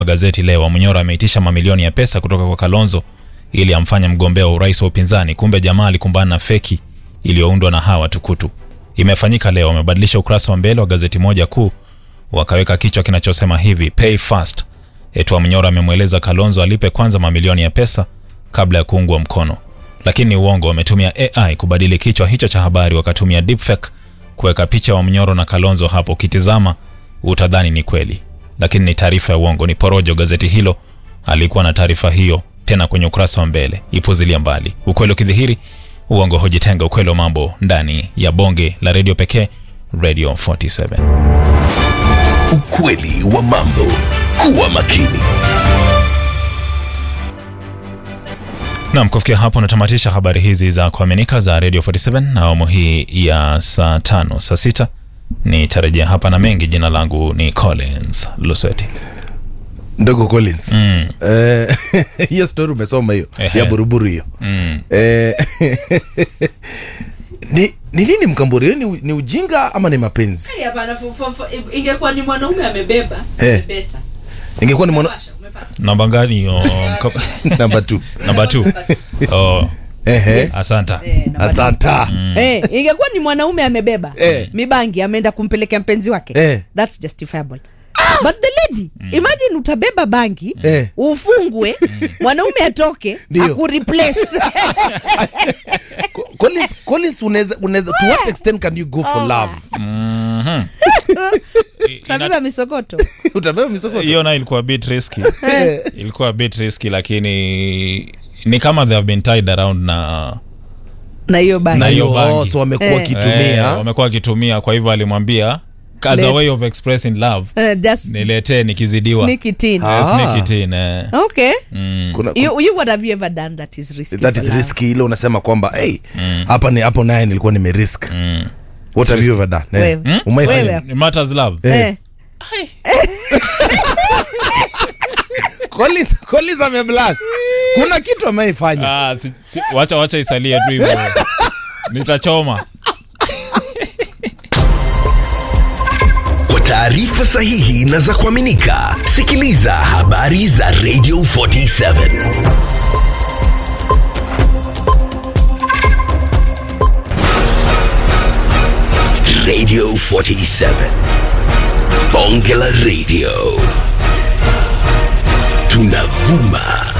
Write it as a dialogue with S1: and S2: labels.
S1: gazeti leo, Munyoro ameitisha mamilioni ya pesa kutoka kwa Kalonzo ili amfanye mgombea wa urais wa upinzani. Kumbe jamaa alikumbana na feki iliyoundwa na hawa tukutu. Imefanyika leo, wamebadilisha ukurasa wa mbele wa gazeti moja kuu, wakaweka kichwa kinachosema hivi pay fast. Etwa Munyoro amemweleza Kalonzo alipe kwanza mamilioni ya pesa kabla ya kuungwa mkono, lakini ni uongo. Wametumia AI kubadili kichwa hicho cha habari, wakatumia deepfake kuweka picha wa Mnyoro na Kalonzo hapo. Ukitizama utadhani ni kweli, lakini ni taarifa ya uongo, ni porojo. Gazeti hilo alikuwa na taarifa hiyo tena kwenye ukurasa wa mbele, ipuzilia mbali. Ukweli ukidhihiri, uongo hujitenga. Ukweli wa mambo ndani ya bonge la redio pekee, Radio 47.
S2: Ukweli wa mambo. Kuwa makini.
S1: Naam, kufikia hapo natamatisha habari hizi za kuaminika za Radio 47 na awamu hii ya saa tano saa sita nitarejea hapa na mengi. Jina langu ni Collins Lusweti.
S3: ndogo Collins
S1: Mm.
S3: Eh, hiyo story umesoma hiyo
S1: Ehe.
S3: ya buruburu hiyo
S1: Mm.
S3: Eh, ni ni nini mkamburi hiyo ni, ni ujinga ama ni mapenzi
S4: Hey, hapana, fo- fo- fo- ingekuwa ni mwanaume amebeba
S3: Eh.
S4: beta
S3: ingekuwa ni mwana
S4: Umepasha, umepata.
S1: Namba gani? Oh, mko-
S3: namba t
S1: namba 2. Oh,
S3: ehe
S1: asanta.
S4: Eh, namba
S3: asanta
S5: Eh, ingekuwa ni mwanaume amebeba
S3: Eh.
S5: mibangi ameenda kumpelekea mpenzi wake
S3: Eh.
S5: thats justifiable but the lady imagine utabeba bangi
S3: Eh.
S5: ufungwe mwanaume atoke
S3: Ndio.
S5: akureplace
S3: Co- Collins, Collins unaweza unaweza to what extent can you go for love
S5: utabeba misokoto
S3: utabeba misokoto
S1: Hiyo nayo ilikuwa bit risky. ilikuwa bit risky lakini ni kama they have been tied around na
S5: na hiyo
S1: Na
S5: bangi
S1: hiyo
S3: Oh,
S1: bangi.
S3: so wamekuwa
S5: Eh.
S1: Eh,
S3: wakitumia
S1: wamekuwa wakitumia, kwa hivyo alimwambia as a
S5: Let-
S1: way of expressing love
S5: Eh, just
S1: niletee nikizidiwa.
S5: sneak it in.
S3: Ah.
S1: Eh, sneak it in, eh.
S5: okay
S3: kuna,
S5: you, you what have you ever done that is risky
S3: that
S5: for
S3: is
S5: love?
S3: risky ile unasema kwamba hey, hapa ni hapo naye nilikuwa nimerisk
S1: Mm.
S3: what have you ever done Eh,
S5: Wewe.
S3: umeifanya
S5: Wewe.
S1: It matters love.
S3: Eh.
S5: Eh.
S3: Collins, Collins ameblash kuna kitu ameifanya
S1: Ah, si, si, wacha wacha isalie tu hivyo. Nitachoma.
S2: Kwa taarifa sahihi na za kuaminika, sikiliza habari za Radio 47. Radio 47. Bonge la Radio. Tunavuma